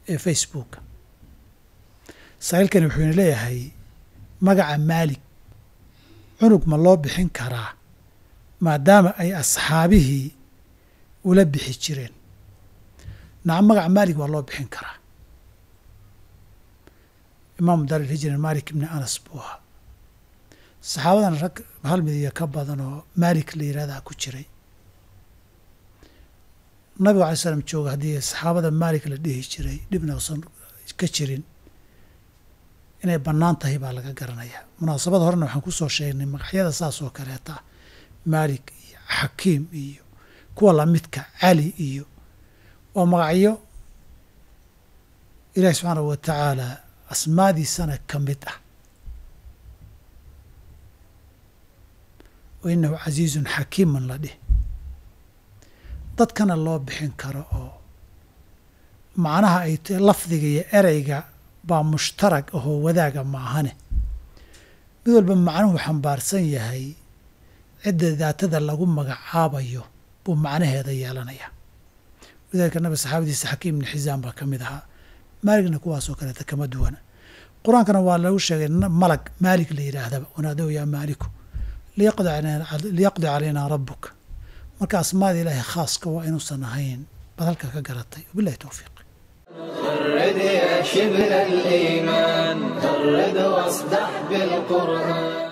ee facebooka saaiilkani wuxuuna leeyahay magaca maalig cunug ma loo bixin karaa maadaama ay asxaabihii ula bixi jireen nacam magaca maalig waa loo bixin karaa imaamu daaril hijrin malik ibni anas buu ahaa saxaabadan rag hal mid iyo ka badan oo maalik la yihahdaa ku jiray nabigu alay slam jooga haddii saxaabada maalik la dhihi jiray dhibna usan ka jirin inay bannaan tahay baa laga garanayaa munaasabada horena waxaan kusoo sheegnay magacyada saas oo kaleeta maalik iyo xakiim iyo kuwa lamidka cali iyo waa magacyo ilaahi subxaanahu wa tacaala asmaadiisana ka mid ah wa inahu casiizun xakiiman la dhih dadkana loo bixin karo oo macnaha ay t lafdiga iyo ereyga baa mushtarag ahoo wadaaga ma ahane mid walba macnuhu xambaarsan yahay cidda daatada lagu magacaabayo buu macnaheeda yeelanayaa walidaalika nabi saxaabadiisa xakiim ibni xisaam baa ka mid ahaa maaligna kuwaasoo kaleeta kama duwana qur-aankana waa lagu sheegay malag maalig la yidhaahdaba wanaadow yaa maaliku liyaqdi calaynaa rabuka marka asmaada ilaahay khaaska waa inuusan ahayn baad halka ka garatay wabilahi towfiiq غرد يا شبل الإيمان غرد واصدح بالقرآن